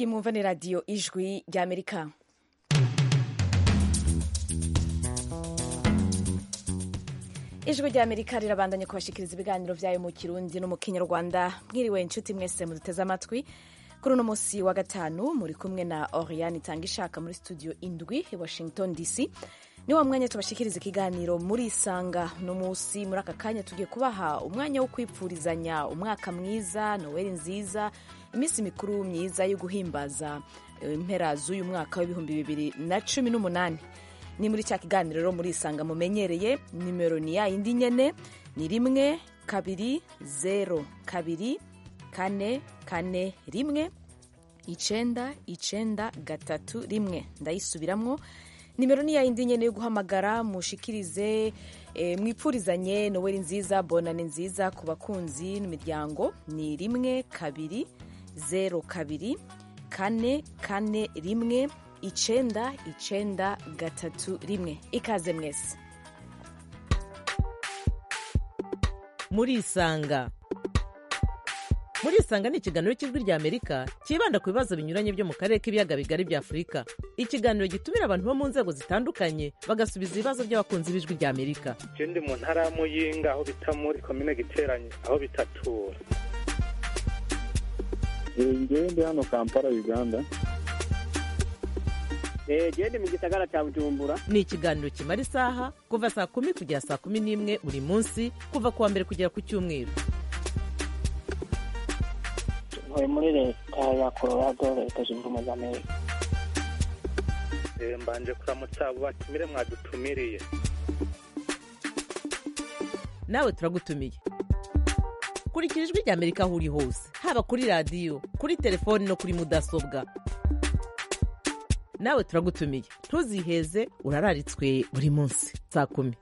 iyi mwumva ni radiyo ijwi ry'amerika ijwi ry'amerika rirabandanya kubashikiriza ibiganiro byayo mu kirundi no mu kinyarwanda mwiriwe inshuti mwese muduteze amatwi kuri uno munsi wa gatanu muri kumwe na oriane itanga ishaka muri studio indwi i washington dc ni wa mwanya tubashikiriza ikiganiro muri isanga no munsi muri aka kanya tugiye kubaha umwanya wo kwipfurizanya umwaka mwiza noweli nziza iminsi mikuru myiza yo guhimbaza impera z'uyu mwaka w'ibihumbi bibiri na cumi n'umunani ni muri cya kiganiro rero muri isanga mumenyereye nimero ni ya yindi nyene ni rimwe kabiri zero kabiri kane kane rimwe icenda icenda gatatu rimwe ndayisubiramwo nimero ni ya yindi nyene yo guhamagara mushikirize e, mwipfurizanye noweli nziza bonane nziza ku bakunzi n'imiryango ni rimwe kabiri zero kabiri kane kane rimwe icenda icenda gatatu rimwe ikaze mwese murisanga murisanga ni ikiganiro cy'ijwi rya amerika cyibanda ku bibazo binyuranye byo mu karere k'ibiyaga bigari bya afurika ikiganiro gitumira abantu bo mu nzego zitandukanye bagasubiza ibibazo by'abakunzi b'ijwi rya amerika je ndi mu ntara ya muyinga aho bita muri komine giteranye aho bitatura ngewe ndi hano kampala uganda gende mu gisagara cya bujumbura ni ikiganiro kimara isaha kuva saa kumi kugera saa kumi n'imwe buri munsi kuva ku wa mbere kugera ku cyumweru ntuye muri leta ya colorado leta zunze ubumwe za amerika Eh, mbanje kuramutsa abo batumire mwadutumiriye nawe turagutumiye kurikira ijwi rya amerika aho uri hose haba kuri radiyo kuri telefoni no kuri mudasobwa nawe turagutumiye ntuziheze urararitswe buri munsi saa kumi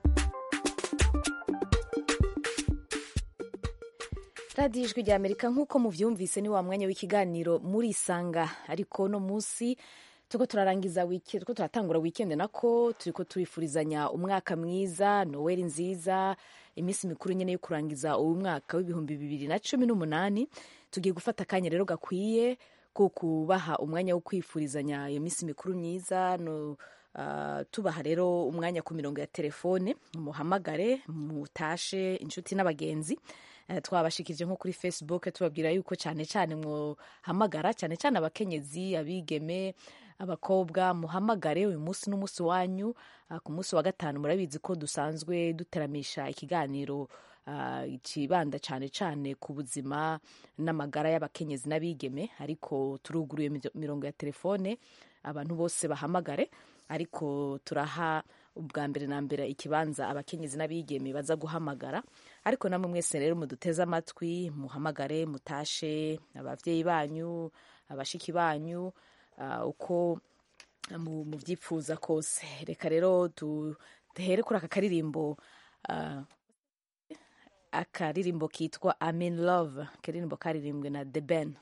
radiyo ijwi rya amerika nk'uko muvyumvise ni wa mwanya w'ikiganiro muri isanga ariko no munsi turiko turarangiza wiki turiko turatangura weekend nako turiko turifurizanya umwaka mwiza noweli nziza iminsi mikuru nyene yo kurangiza uwu mwaka w'ibihumbi bibiri na cumi n'umunani tugiye gufata akanya rero gakwiye ko kubaha umwanya wo kwifurizanya iyo minsi mikuru myiza no Uh, tubaha rero umwanya ku mirongo ya telefone muhamagare mutashe inshuti n'abagenzi uh, twabashikirije nko kuri facebook tubabwira yuko cyane cyane muhamagara cyane cyane abakenyezi abigeme abakobwa muhamagare uyu munsi n'umunsi wanyu uh, ku munsi wa gatanu murabizi ko dusanzwe duteramisha ikiganiro kibanda cyane cyane ku buzima n'amagara y'abakenyezi n'abigeme ariko turuguruye mirongo ya telefone abantu bose bahamagare ariko turaha ubwa mbere na mbere ikibanza abakenyezi n'abigeme baza guhamagara ariko namwe mwese rero muduteze amatwi muhamagare mutashe ababyeyi banyu abashiki banyu uh, uko mubyifuza kose reka rero duhere kuri aka karirimbo uh, akaririmbo kitwa amin love akaririmbo karirimbwe na the ben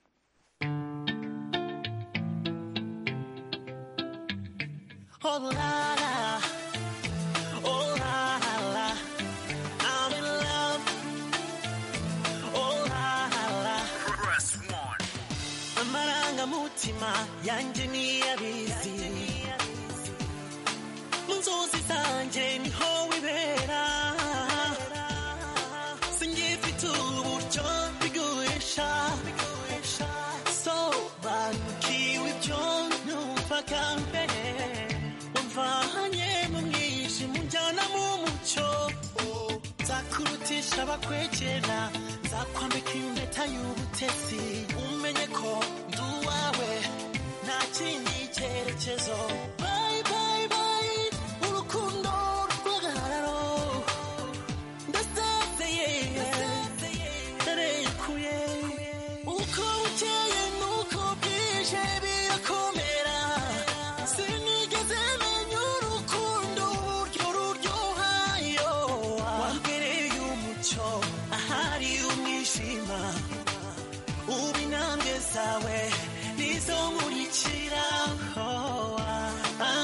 Oh la la, oh la la, I'm in love. Oh la la, press one. Amarangamutima yanjye niyabizi, mu nzozi zanjye niho wibera. Singifite uburyo bigurisha, sobanukiwe ibyo numvaga mbere. wamvanye mu mwijima unjyana mu mucyo nzakurutisha abakwegera nzakwambika impeta y'ubutesi umenye ko ndi uwawe nta kindi cyerekezo Bye, bye, bye, urukundo rw'agahararo ndasezeye ndarekuye uko bukeye nuko bwije birakomera sinigeze menya urukundo uburyo ruryohayo wambereye umucyo ahari umwijima ubu intambwe zawe nizo nkurikira Oh,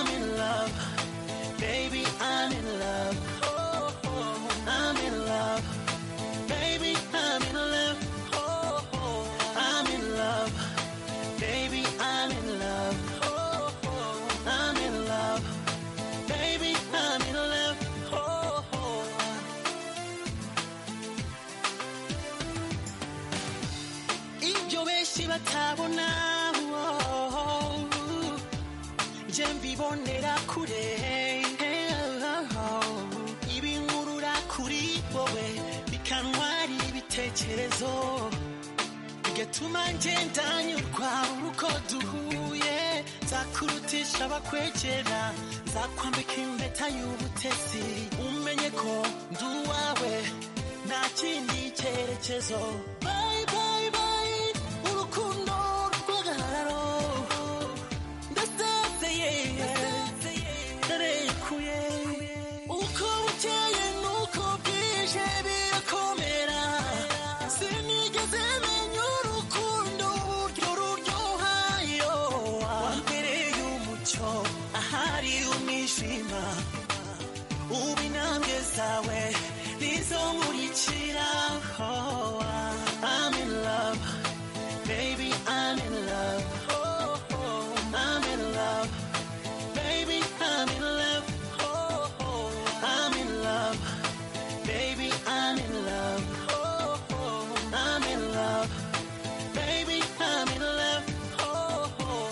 batabona oh, je mbibonera kure ibinkurura kuri wowe bikantwara ibitekerezo bigatuma ngenda nyurwa uko duhuye nzakurutisha abakwegera nzakwambika impeta y'ubutesi umenye ko ndi uwawe nta kindi cyerekezo Bye, bye, bye, urukundo rw'agahararo ndasezeye ndarekuye uko bukeye nuko bwije birakomera sinigeze menya urukundo uburyo ruryohayo wambereye umucyo ahari umwijima ubu intambwe zawe nizo nkurikira oh, I'm in love baby I'm in love oh, oh, I'm in love baby I'm in love oh, oh, I'm in love baby I'm in love oh, oh, I'm in love baby I'm in love oh, oh.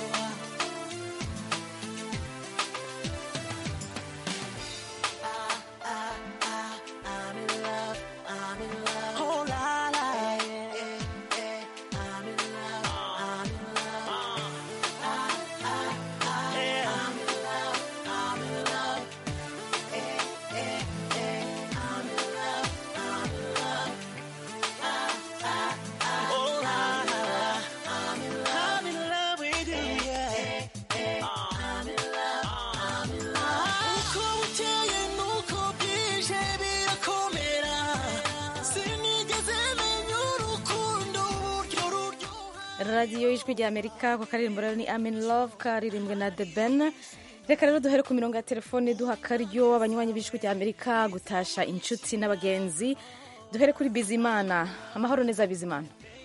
I'm in love, I'm in love. Oh la la, yeah, yeah. I'm in love, I'm in love. Ah, ah, ah, I'm in love, I'm in love. Eh, eh, eh. I'm in love, I'm in love. Ah, ah, ah, oh la la, I'm in love, I'm in love with you, yeah. I'm in love, I'm in love. Uko bukeye nuko bwije birakomera sinigeze menya urukundo uburyo ruryoha radiyo y'ijwi rya amerika ku karirimbo rero ni amin love karirimbwe na the ben reka rero duhere ku mirongo ya telefone duha akaryo abanywanyi b'ijwi rya amerika gutasha inshuti n'abagenzi duhere kuri bizimana amahoro neza bizimana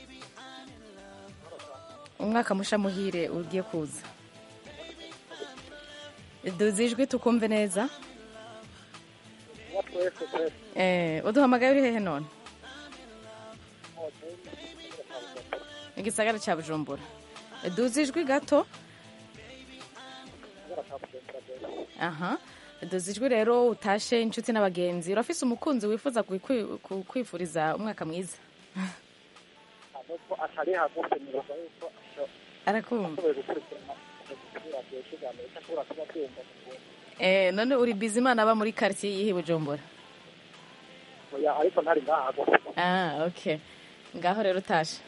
umwaka musha muhire ugiye kuza duzi ijwi tukumve neza eh, uduhamagaye uri hehe none igisagara cya bujumbura duzi ijwi gato aha duzi ijwi rero utashe inshuti n'abagenzi urafise umukunzi wifuza kukwi- ku- kwifuriza umwaka mwiza nuko atari hagufi nibaza yuko arakumva ashoboye gukurikirana radiyo kiganiro ashobora kuba abyumva eh, none uri bizimana aba muri quartier yihe bujumbura oya ariko ntari ngaha hagufi ah okay ngaho rero utashe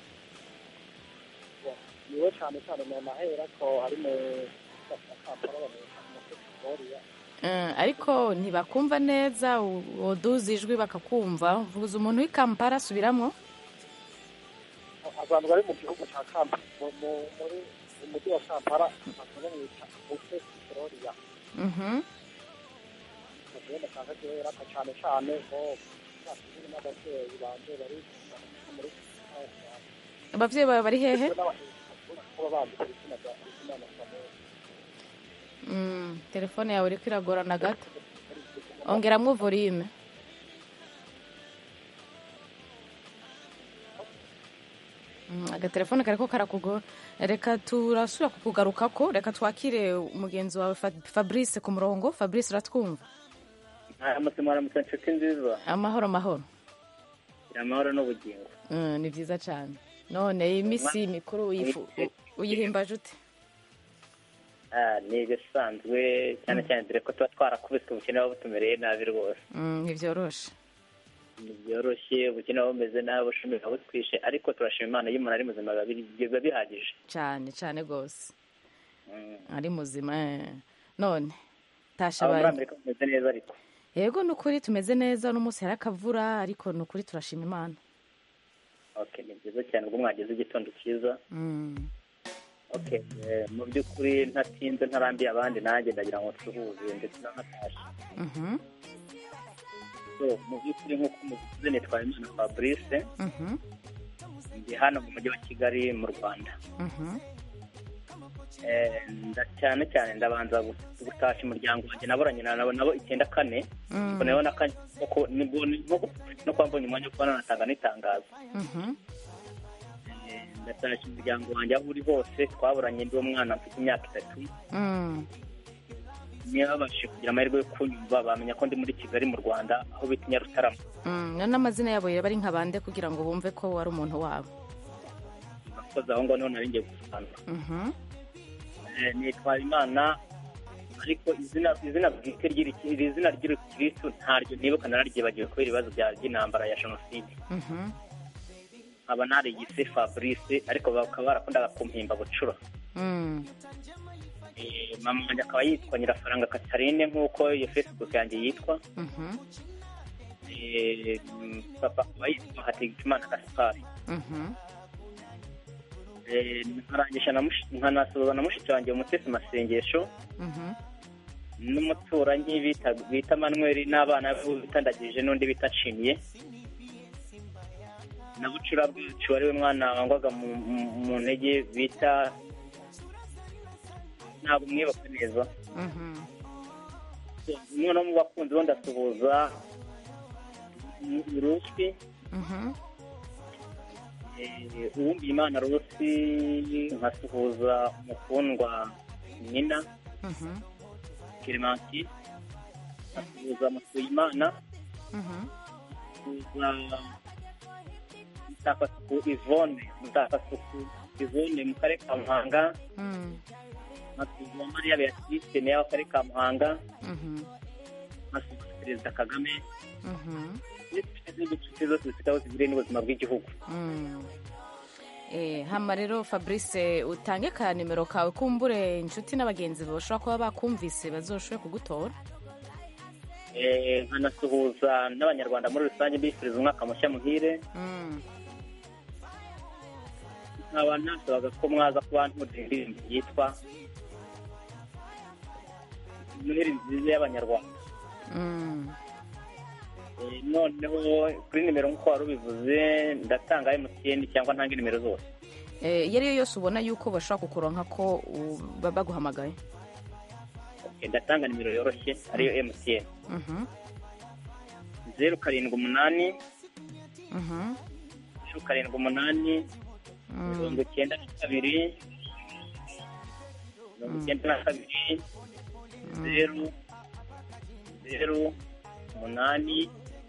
niwe cyane cyane mu mahera ko ari mu kampala bamwita umutekitoriya Eh, ariko ntibakumva neza u- uduza ijwi bakakumva vuza umuntu w'i kampala asubiramwo abantu bari mu gihugu cya kampala mu- mu- muri mu mujyi wa kampala bakaba bamwita umutekitoriya Mhm. mugenda cyangwa kera ka cyane cyane bo bafite n'ababyeyi banje bari muri abavyeyi bawe bari hehe kuba bandika izina rya izina na samuel Mm, telefone yawe iriko iragorana gato ongeramwo volume Mm, agatelefone kariko karakugora reka turasubira kukugarukako reka twakire umugenzi wawe Fa- fabrice ku murongo fabrice uratwumva amasimo aramutse inshuti nziza amahoro amahoro amahoro n'ubugingo Mm, ni vyiza cane none iyi misi mikuru uyifu- u- uyihimbaje ute Ah, ni ibisanzwe cyane cyane dore ko tuba twarakubiswe ubukene buba butumereye nabi rwose Mm, ntivyoroshe ntibyoroshye ubukene buba bumeze nabi ubushumi buba butwishe ariko turashima imana iyo umuntu ari muzima biba biri- biba bihagije cane cane gose Mm. ari muzima eh. none tasha aba muri abantu amerika bameze neza ariko yego ni ukuri tumeze neza uno munsi hari akavura ariko ni ukuri turashima imana okay ni byiza cyane ubwo mwagize igitondo cyiza Mm. okay eh, mu by'ukuri ntatinze ntarambiye abandi nanjye ndagira ngo tuhuze ndetse n'amatasha Mhm. so mu by'ukuri nk'uko muvuze nitwaye imana fabrice Mhm. ndi hano mu mujyi wa kigali mu rwanda Mhm. Eh, nda cyane cyane ndabanza gu- gutasha umuryango wanjye naboranye na nabo nabo icyenda kane Mm. ubwo nayo naka nuko nibwo nibwo no kuba mbonye umwanya wo kuba nanatanga n'itangazo Mhm. Eh, nda ndatashya umuryango wanjye aho uri hose twaburanye ndi umwana mfite imyaka itatu Mm. niba babashije kugira amahirwe yo kunyumva bamenya ko ndi muri kigali mu rwanda aho bita i nyarutarama Mm. none n'amazina yabo yaba ari nka bande kugira ngo bumve ko wari umuntu wabo abakozi aho ngaho niho nari ngiye gusobanura Mhm. Eh, nitwa imana ariko izina izina bwite ry'iri iri zina ry'urukirisitu ntaryo nibuka nararyibagiwe kubera ibibazo bya by'intambara ya jenoside Mhm. nkaba narigise fabrice ariko bakaba barakundaga kumpimba bucura Mm. Eh, mama wanjye akaba yitwa nyirafaranga katarine nk'uko iyo facebook yanjye yitwa Mhm. Eh, mm, papa akaba yitwa hategekimana gaspari Mhm. Eh, nkarangisha na mushi- nkanasuhuza na mushiki wanjye umutesi masengesho Mhm. n'umuturanyi bita bita manuel n'abana be bita ndagije n'undi bita nshimiye na bucura bwacu ari we mwana wangwaga mu, mu, mu ntege bita ntabwo mwibuka neza Mhm. noneho mu bakunzi bo ndasuhuza ruswi Mhm. eh, uwumviye imana rusi nkasuhuza umukundwa nina Mhm. clementine nkasuhuza mutuyimana Mhm. nkasuhuza mutakasuku ivone mutakasuku ivone mu karere ka muhanga Mm. nkasuhuza mariya beatrice meya w'akarere ka muhanga Mhm. nkasuhuza perezida kagame Mhm. n'inshuti n'inshuti zose zifite aho zihuriye n'ubuzima bw'igihugu Mm. Eh, hama rero fabrice utange ka nimero kawe kumbure inshuti n'abagenzi bashobora kuba bakumvise bazoshobore kugutora Eh, nkanasuhuza n'abanyarwanda muri rusange mbifuriza umwaka mushya muhire Mm. nkaba nasabaga ko mwaza kuba nturira indirimbo yitwa noheri nziza y'abanyarwanda Mm. Eh, noneho kuri nimero nk'uko wari ubivuze ndatanga emutiyeni cyangwa ntange nimero zose Eh, iyo ari yo yose ubona yuko bashobora kukuronka ko u- ba- baguhamagaye Okay, ndatanga nimero yoroshye ariyo emutiyeni Mhm. zeru karindwi umunani Mhm. zeru karindwi umunani Mm. mirongo icyenda na kabiri mirongo icyenda na kabiri zeru zeru umunani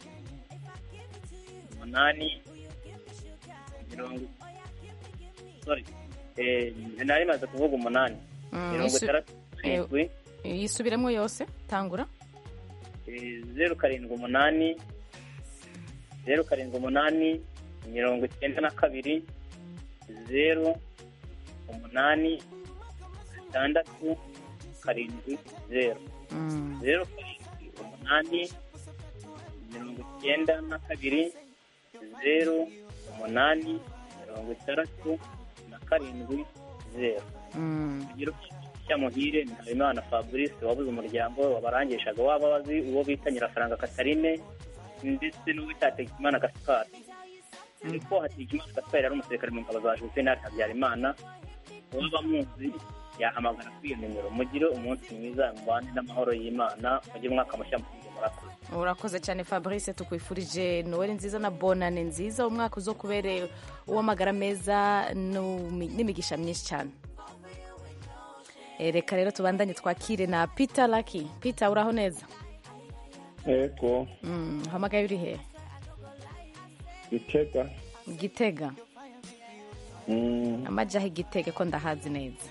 umunani mirongo sorry eh, nari maze kuvuga umunani Mm, mirongo isu- itandatu karindwi yisubiremo yose tangura eh, zeru karindwi umunani zeru karindwi umunani mirongo icyenda na kabiri zeru umunani gatandatu karindwi zeru Mm. zeru karindwi umunani mirongo icyenda na kabiri zeru umunani mirongo itandatu na karindwi zeru Mm. kugira cya muhire ni habimana fabrice wabuze umuryango wabarangishaga waba wazi uwo bita nyirafaranga katarine ndetse n'uwo bita hategekimana gaspari ariko hategekimana gaspari yari umusirikare mu ngabo za juvenal habyarimana uwaba muzi yahamagara kuri iyo nimero mugire umunsi mwiza mubane n'amahoro y'imana mugire umwaka mushya muhire murakoze urakoze cyane fabrice tukwifurije noweli nziza na bonane nziza umwaka uzo kubere uw'amagara meza n'umi- n'imigisha myinshi cyane Eh, reka rero tubandanye twakire na peter laki peter uraho neza Ego, Mm, uhamagaye uri he Gitega. gitega Mm, amajaho igitega ko ndahazi neza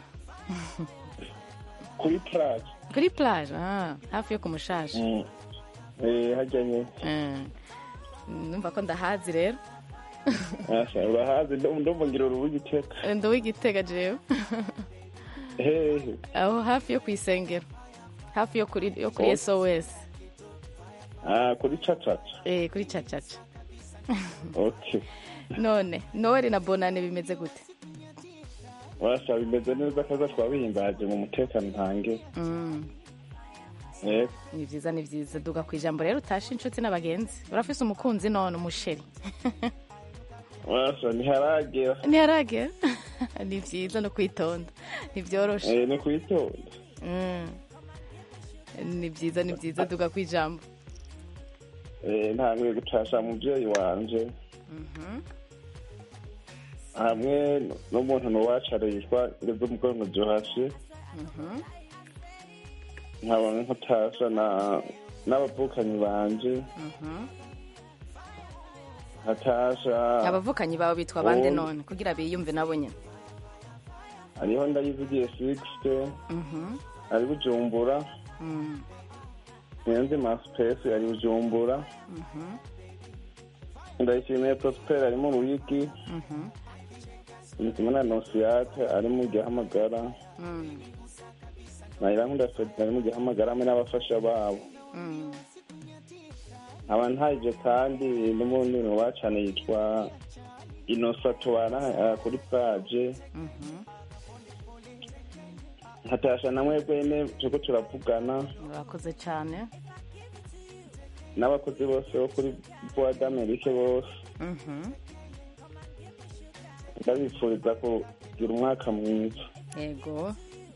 kuri plage. kuri plage ah, hafi yo ku mushashi Mm. Eh, hajyanye. Mm. numva ko ndahazi rero Asha, urahazi ndo- ndumva ngira urubu Gitega. ndi uw'igitega jewe Hehe. aho hafi yo ku isengero hafi yo kuri yo kuri Oh. sos Ah, kuri cacaca. eh, kuri cacaca Okay. none noweli na bonane bimeze gute Washa bimeze neza kaza twabihimbaje mu mutekano ntange. Mm, Ego. ni byiza ni byiza duga ku ijambo rero utashe inshuti n'abagenzi urafise umukunzi none umusheri Washa ntiharagera. ntiharagera ni byiza no kwitonda ntibyoroshe Eh, ni kwitonda. Mm. ni byiza ni byiza duga ku ijambo Eh, ntanguye gutasha muvyeyi wanje. Mhm. hamwe n'umuntu nuwacara yitwa ngeze umugongo johasi nkabona nkutasha na n'abavukanyi banje hatasha abavukanyi bawe bitwa bande Oh. none kugira biyumve nabo nyine hariho ndayivugiye sixte Mhm. ari bujumbura Mm. nyenzi masipesi ari bujumbura Mhm. ndayishimiye prosper ari mu ruyigi Mhm. ndikimwe na nosiyate ari mu gihamagara Mm. na irankunda fedi ari mu gihamagara hamwe n'abafasha babo Mm. nkaba ntayije kandi n'umuntu wacane yitwa inosa tubana eh, kuri paje Mhm. nkatasha na mwebwe nyene turiko turavugana urakoze cyane n'abakozi bose bo kuri voix d'amerique bose Mhm. ndabifuriza kugira umwaka mwiza yego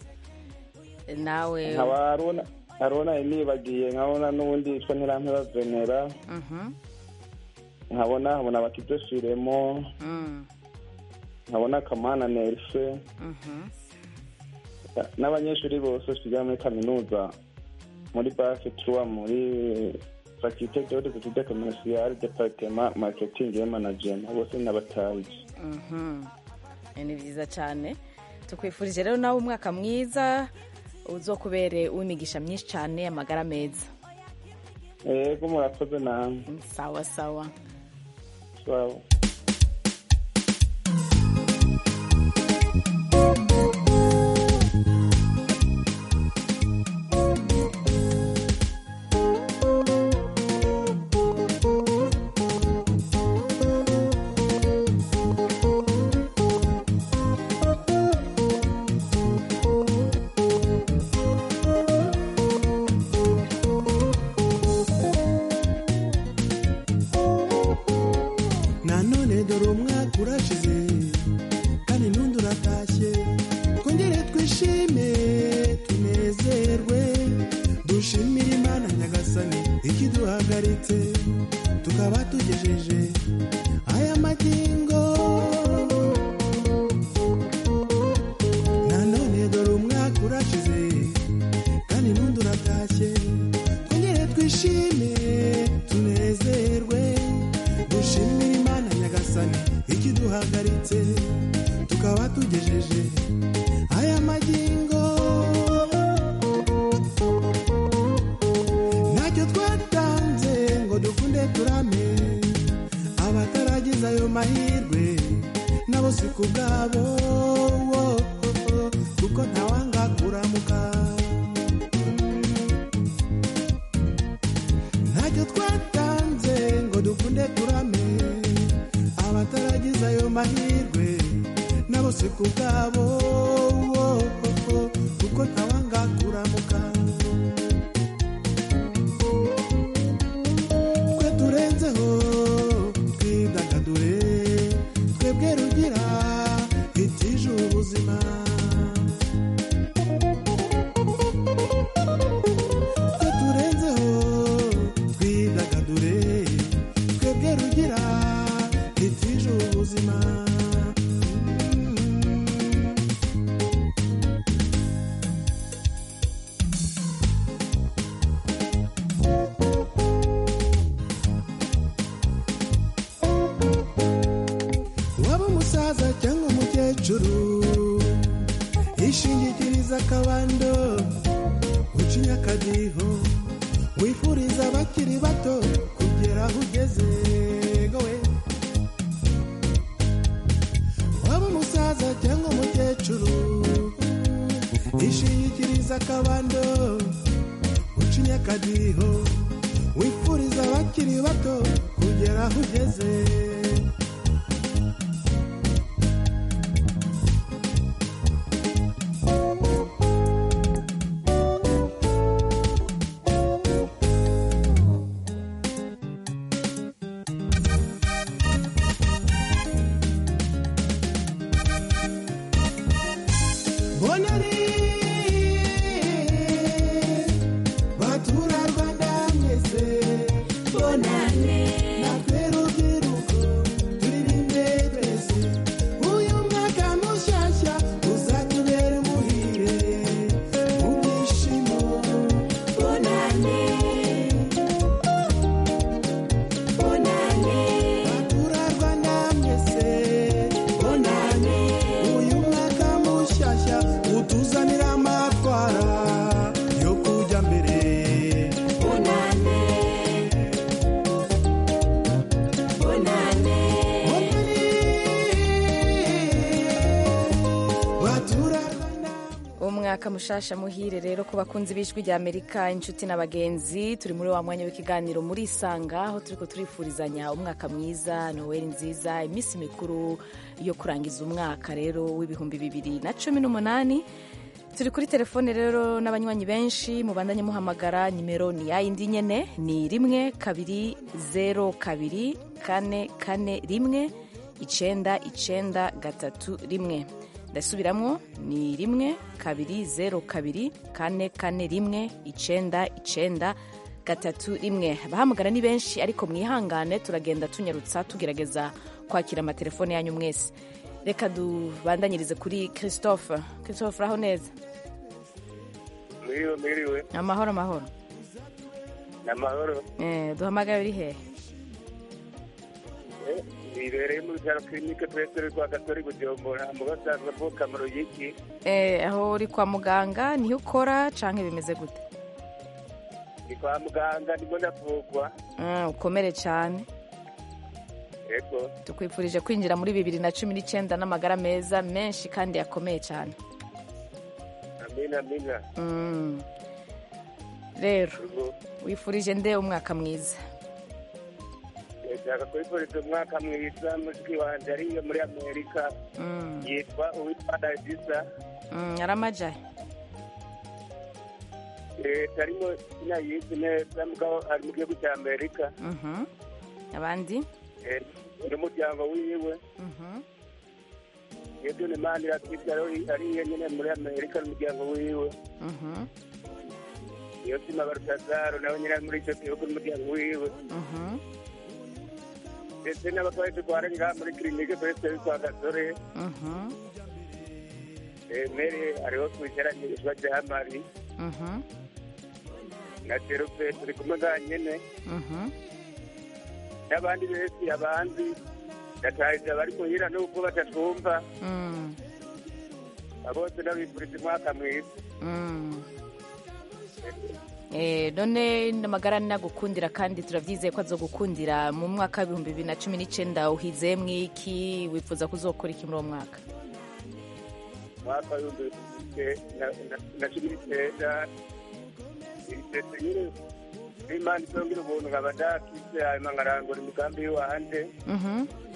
nawe nkaba haruna haruna nibagiye nkabona n'ubundi yitwa ntirampeba venera Mhm. nkabona nkabona abakize firemo Mm. nkabona kamana nerse Mhm. n'abanyeshuri bose twiga muri kaminuza muri base tuwa muri faculté de haute études commerciales département marketing et management bose n'abatazi Mhm. Eh, ni byiza cyane tukwifurije rero nawe umwaka mwiza uzokubere uw'imigisha myinshi cyane amagara meza yego murakoze namwe sawa sawa sawa nanone dore umwaka urashize kandi n'undi uratashye twongere twishime tunezerwe dushimire imana nyagasani ikiduhagaritse tukaba tugejeje aya magingo nanone dore umwaka urashize kandi n'undi uratashye twongere twishime tunezerwe dushimire imana nyagasani ikiduhagaritse tukaba tugejeje aya magingo ntacyo twatanze ngo dukunde turame abataragize ayo mahirwe nabo si ku bwabo wo, kuko ntawanga kuramuka ntacyo twatanze ngo dukunde turame abataragize ayo mahirwe nabo si ku bwabo wo, kuko ntawanga kuramuka twe turenzeho twidagadure twebwe rugira itije ubuzima twe turenzeho twidagadure twebwe rugira itije ubuzima waba umusaza cyangwa umukecuru ishingikiriza akabando ucinya akadiho wifuriza abakiri bato kugera aho ugeze gowe waba umusaza cyangwa umukecuru ishingikiriza akabando ucinya akadiho wifuriza abakiri bato kugera aho ugeze bonani batura rwanda mwese bonane natwe rubyiruko turirimbe twese umwaka mushasha muhire rero ku bakunzi b'ijwi rya amerika inshuti n'abagenzi turi muri wa mwanya w'ikiganiro muri isanga aho turiko turifurizanya umwaka mwiza noweli nziza iminsi mikuru yo kurangiza umwaka rero w'ibihumbi bibiri na cumi n'umunani turi kuri telefone rero n'abanywanyi benshi mubandanye muhamagara nimero ni yayindi nyene ni rimwe kabiri zero kabiri kane kane rimwe icenda icenda gatatu rimwe ndasubiramwo ni rimwe kabiri zero kabiri kane kane rimwe icenda icenda gatatu rimwe abahamagara ni benshi ariko mwihangane turagenda tunyarutsa tugerageza kwakira amatelefone yanyu mwese reka dubandanyirize kuri christophe christophe uraho neza mwiriwe mwiriwe amahoro amahoro ni amahoro eh, duhamagaye uri hehe Eh, bibereye mu bitaro kirinike petero rwa gatori bujumbura mu basanzwe avuka mu ruyigi eh, aho uri kwa muganga niho ukora canke bimeze gute ni kwa muganga ndimo ndavugwa Ah, ukomere cyane yego tukwifurije kwinjira muri bibiri na cumi n'icyenda n'amagara meza menshi kandi yakomeye cyane amina amina Mm. rero Yego. wifurije nde umwaka mwiza ndashaka kwifuriza umwaka mwiza mushiki wanjye ariyo muri amerika Mm. yitwa uwitwa dagisa Mm, aramajahe leta arimo sinayizi neza mugabo ari mu gihugu cya amerika Mhm. abandi Eh, n'umuryango wiwe Mhm. yesu ni mani iratwite ariyo nyine muri amerika n'umuryango wiwe Mhm. iyo sima barutazaro nawe nyine ari muri icyo gihugu n'umuryango wiwe Mhm. ndetse n'abarwayi turwara ngaha muri kirinike perezida kwa gasore Mhm. Eh, mere hariho twicaranyishwa rya mari Mhm. na terupe turi kumwe ngaha nyine Mhm. n'abandi benshi abandi ndatahiza bari muhira n'ubwo batatwumva Mm. bose ndabifuriza umwaka mwiza Mm. Eh, none amagara nagukundira kandi turabyizeye ko azogukundira mu mwaka w'ibihumbi bibiri na cumi n'icyenda uhizemo iki wifuza kuzokora iki muri uwo mwaka umwaka w'ibihumbi bibiri na- na- na cumi n'icyenda ibitetse nyine n'imana izongera ubuntu nkaba ndakize hanyuma nkarangura imigambi y'iwanje Mhm.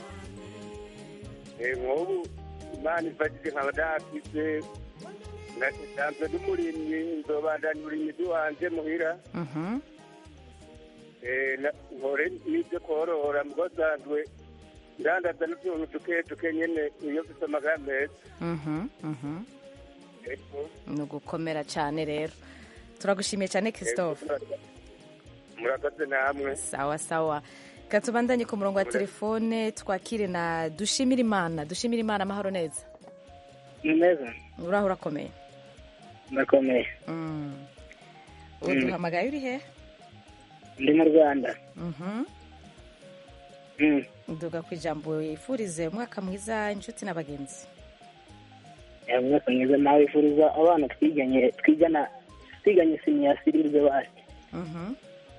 Eh, nk'ubu imana ifashije nkaba ndakize nsanzwe n'umurimyi nzobandanya uburimyi bw'iwanje muhira Mhm. Eh, na- nkore n'ibyo korora mugo nsanzwe ndandaza n'utuntu duke duke nyene iyo mfise amagara meza Mhm. Mhm. Ego. ni ugukomera cyane rero turagushimiye cyane christophe murakoze namwe sawa sawa reka tubandanye ku murongo wa telefone twakire na dushimire imana dushimire imana amahoro neza ni meza uraho urakomeye ndakomeye Mm. ubu duhamagaye uri he ndi mu rwanda Mhm. Mm. duga ku ijambo yifurize umwaka mwiza inshuti n'abagenzi Eh, umwaka mwiza nawe wifuriza abana twiganye twigana twiganye siniyasiri ibyo basi Mhm.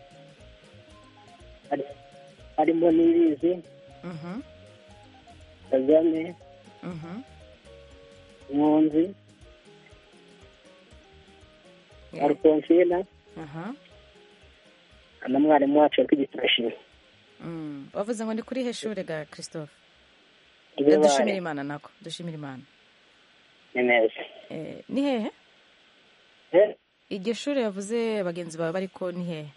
Hari- harimo n'ibizi Mhm. kagame Mhm. nkunzi Yeah. alfonsina Aha. na mwarimu wacu watwigisha Mm. wavuze ngo ni kuri he shure ga christophe ibyo Eh, dushimire bari imana nako dushimire imana ni neza Eh, ni hehe Eh, iryo shure yavuze bagenzi bawe bariko ni hehe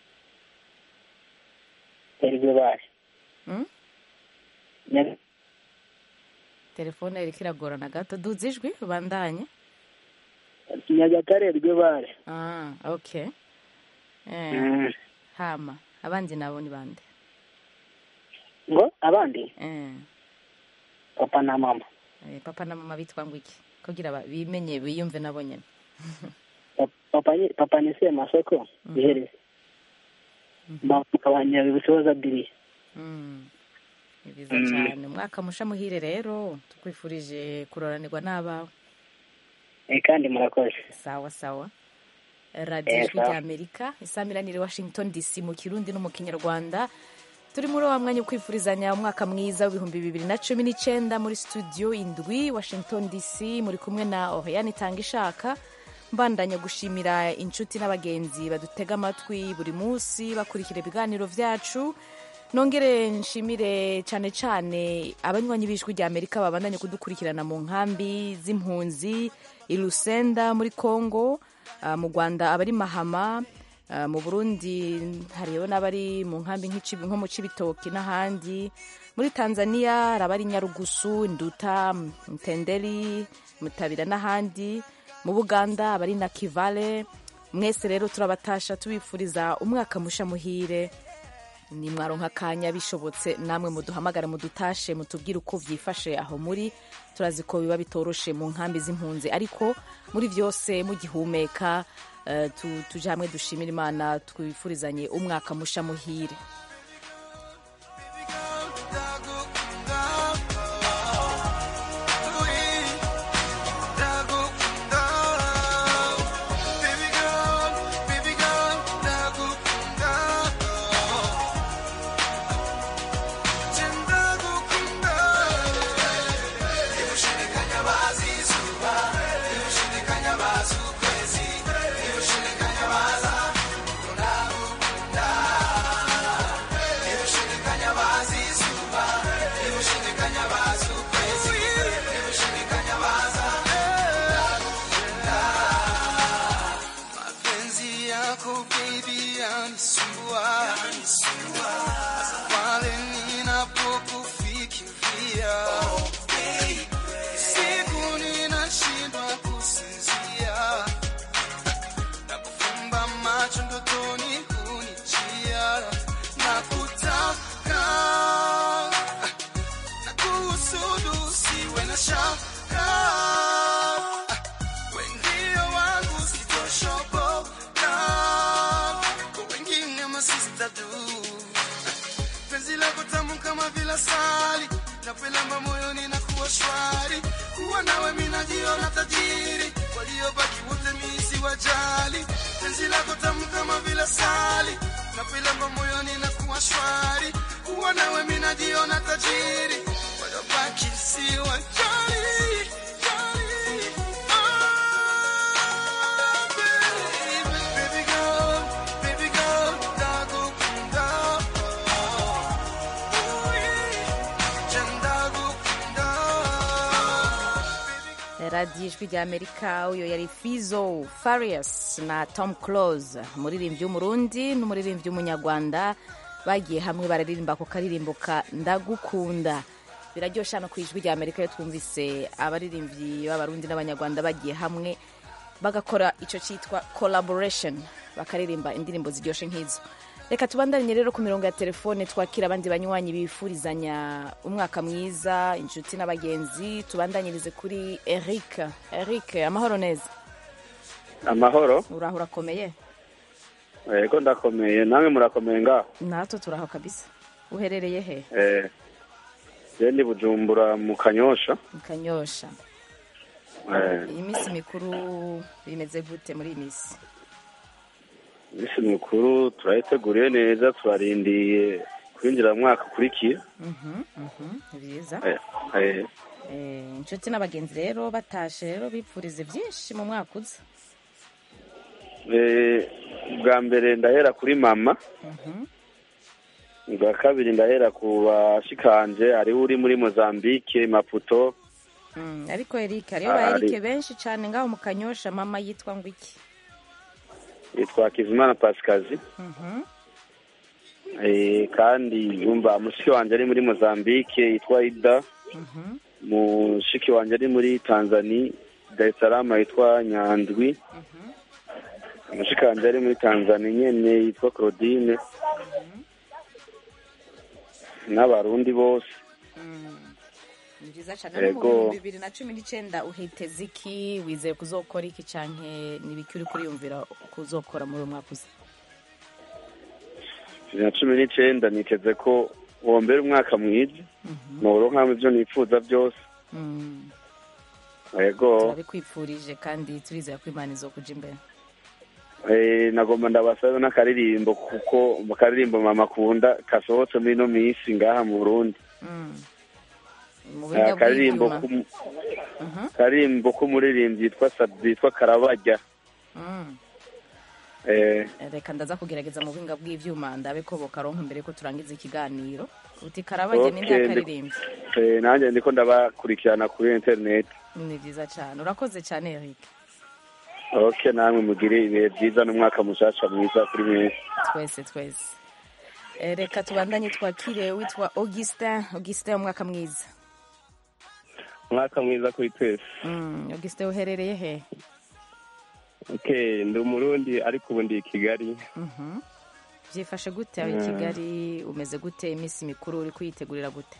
ibyo bari Mm? Ne- telefone iriko iragorana gato duze ijwi ubandanye nyagatare ibyo bari ah, okay eh, Mm. hama abandi nabo ni bande ngo abandi eh, papa na mama eh, papa na mama bitwa ngo iki kugira ba- bimenye biyumve nabo nyene Pa- papa ni papa ni semasoko ihereze mama akaba nyabibusoza biriya Mm. ni byiza Mm. cyane umwaka musha muhire rero tukwifurije kuroranirwa n'abawe Eh, kandi murakoze sawa sawa radiyo Eh, ijwi sawa. rya amerika isamiranire washington dc mu kirundi no mu kinyarwanda turi muri wa mwanya wo kwifurizanya umwaka mwiza w'ibihumbi bibiri na cumi n'icyenda muri studio indwi washington dc muri kumwe na oriane itanga ishaka mbandanya gushimira inshuti n'abagenzi badutega amatwi buri munsi bakurikira ibiganiro vyacu nongere nshimire cyane cyane abanywanyi b'ijwi rya amerika babandanye kudukurikirana mu nkambi z'impunzi i lusenda muri congo ah, mu rwanda abari mahama ah, mu burundi hariho n'abari mu nkambi nk'ici- nko mu cibitoki n'ahandi muri tanzania hari abari nyarugusu nduta mtenderi mutabira n'ahandi mu buganda abari na kivale mwese rero turabatasha tubifuriza umwaka musha muhire ni mwaronka akanya bishobotse namwe muduhamagare mudutashe mutubwire uko vyifashe aho muri turazi ko biba bitoroshe mu nkambi z'impunzi ariko muri vyose mugihumeka eh, tu- tuje hamwe dushimira imana twifurizanye umwaka musha muhire mapenzi yako baby yanisumbua hasa pale ninapokufikiria siku ninashindwa kusinzia na kufumba macho ndotoni kunijia na kutaka na kuhusudu siwe na shaka wendio wangu sitoshoboka kwa wengine masistadu penzi lako tamu kama vile sali napelamba moyoni na kuwa shwari kuwa nawe minajiona tajiri waliobaki wote misi wajali penzi lako tamu kama vile sali napelamba moyoni na kuwa shwari kuwa nawe minajiona tajiri waliobaki si wajali jali. Baby girl, baby girl, ndagukunda. Je ndagukunda. radiyo ijwi rya amerika uyo yari fizo farias na tom close umuririmbyi w'umurundi n'umuririmbyi w'umunyarwanda bagiye hamwe bararirimba ku karirimbo ka ndagukunda biraryoshye hano ku ijwi rya amerika iyo twumvise abaririmbyi b'abarundi n'abanyarwanda bagiye hamwe bagakora icyo cyitwa collaboration bakaririmba indirimbo ziryoshye nk'izo reka tubandanye rero ku mirongo ya telefone twakira abandi banywanyi bifurizanya umwaka mwiza inshuti n'abagenzi tubandanyirize kuri eric eric amahoro neza amahoro uraho urakomeye yego ndakomeye namwe murakomeye ngaho natwe turaho kabisa uherereye he eh je ndi bujumbura mu kanyosha mu kanyosha eh iyi minsi mikuru bimeze gute muri iyi minsi isi mikuru turayiteguriye neza turarindiye kwinjira mu mwaka ukurikiye Mhm, mhm, ni byiza eh eh Eh, inshuti n'abagenzi rero batashe rero bipfurize byinshi mu mwaka uza eh bwa mbere ndahera kuri mama Mhm. bwa kabiri ndahera ku bashikanje hariho uri muri mozambique maputo Mm, ariko eric hariyo Ah, ba ari- eric benshi cyane ngaho mu kanyosha mama yitwa ngo iki yitwa kizimana pasikazi Mhm. eh kandi yumva mushiki wanje ari muri mozambique yitwa ida Mhm. mushiki wanje ari muri tanzania dar es salaam yitwa nyandwi mushiki wanje ari muri tanzania nyene yitwa claudine n'abarundi bose ni byiza cyane no mu Yego. bihumbi bibiri na cumi n'icyenda uhiteze iki wizeye kuzokora iki canke ni ibiki uri kuriyumvira kuzokora muri uyu mwaka uza bibiri na cumi n'icenda niteze ko wombera umwaka mwiza noronkamwe ivyo nifuza byose Mm, yego turabikwipfurije kandi turizera ko imana izokuja imbere Eh, nagomba ndabasabe n'akaririmbo kuko mu karirimbo mama akunda kasohotse muri ino minsi ngaha mu burundi Mm. mu Eh, buhinga akaririmbo bw'ivyuma k'umu- Mhm. akaririmbo k'umuririmbyi yitwa Sabi- yitwa karabarya Mm. eh, reka ndaza kugerageza mu buhinga bw'ivyuma ndabe ko bokaronka imbere ko turangiza ikiganiro uti karabage ninde Okay, ndi- yakaririmbye eh, nanjye ndiko ndabakurikirana kuri internet ni vyiza cane urakoze cane Eric ok namwe mugire ibihe byiza n'umwaka mushasha mwiza kuri mwese twese twese Eh, reka tubandanye twakire witwa augustin augustin umwaka mwiza umwaka mwiza kuri twese Mm, augustin uherereye he okay ndi umurundi ariko ubu ndi i kigali Mhm. vyifashe gute aho i Mm. kigali umeze gute iminsi mikuru uri kuyitegurira gute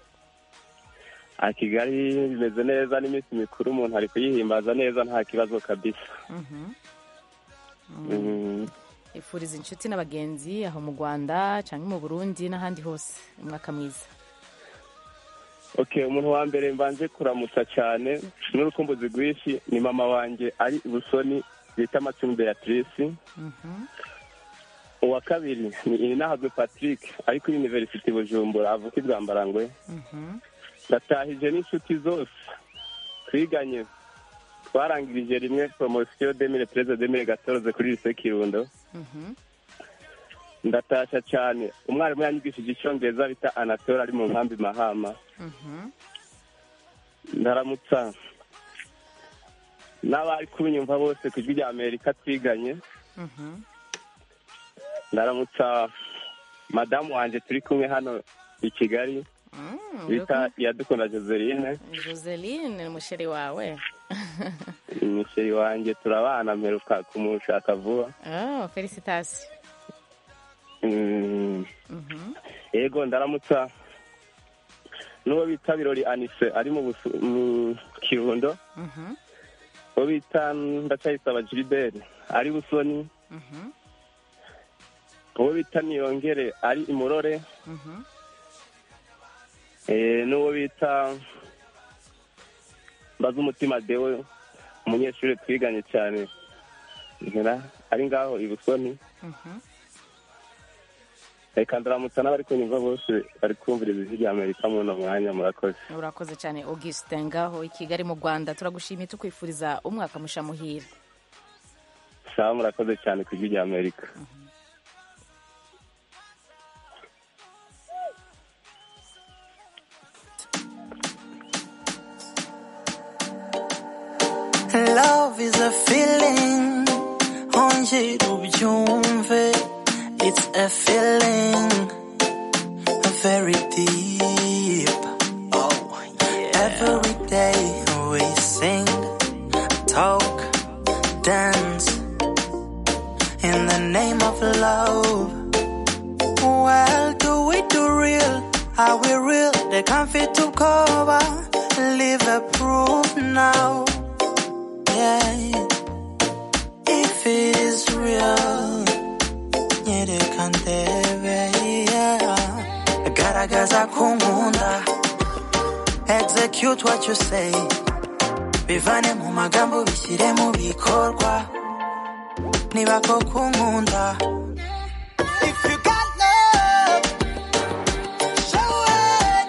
a kigali bimeze neza n'iminsi mikuru umuntu ari kuyihimbaza neza nta kibazo kabisa Mhm. Mm. ifuriza inshuti n'abagenzi aho mu rwanda cyangwa mu burundi n'ahandi hose umwaka mwiza okay umuntu wa mbere mbanje kuramutsa cyane n'urukumbuzi rwinshi ni mama wanjye ari i busoni bita macumi beatrice Mhm. uwa kabiri ni inahazwe patrick ari kuri university bujumbura avuka i bwambarangwe Mhm. ndatahije n'inshuti zose twiganye twarangirije rimwe poromosiyo demire perezida demire gatoroze kuri lise kirundo Mhm. ndatasha cyane umwarimu yanyigishije icyongereza bita anatole ari mu nkambi mahama Mhm. ndaramutsa n'abari kubinyumva bose ku ijwi rya amerika twiganye Mhm. ndaramutsa madamu wanjye turi kumwe hano i kigali Mm, bita iyadukunda joseline joseline ni umusheri wawe misheri wanjye turabana mperuka kumushaka vuba oh, felicitasiyo Mm, Mhm. yego ndaramutsa n'uwo bita birori anise ari mu Busu- mu kirundo Mhm. uwo bita ndacyayisaba gilbert ari busoni Mhm. uwo bita niyongere ari imurore Mhm. eh, n'uwo bita mbaza umutima dewe umunyeshuri twiganye cyane Nkera, ari ngaho i busoni Mhm. reka ndaramutsa n'abari kunyumva bose bari kumviriza ijwi rya amerika muri uno mwanya murakoze urakoze cyane augustin ngaho i kigali mu rwanda turagushimiye tukwifuriza umwaka musha muhira sawa murakoze cyane ku ijwi rya amerika Love is a feeling, ongera ubyumve. It's a feeling very deep. Oh, yeah. Every day we sing, talk, dance in the name of love. Well, do we do real? Are we real? They can't fit to cover. Live a proof now. Yeah. If it is real, nyereka ndebe. Yeah. Garagaza kunkunda. Execute what you say. Bivane mu magambo bishyire mu bikorwa. Niba koko unkunda. If you got love, show it.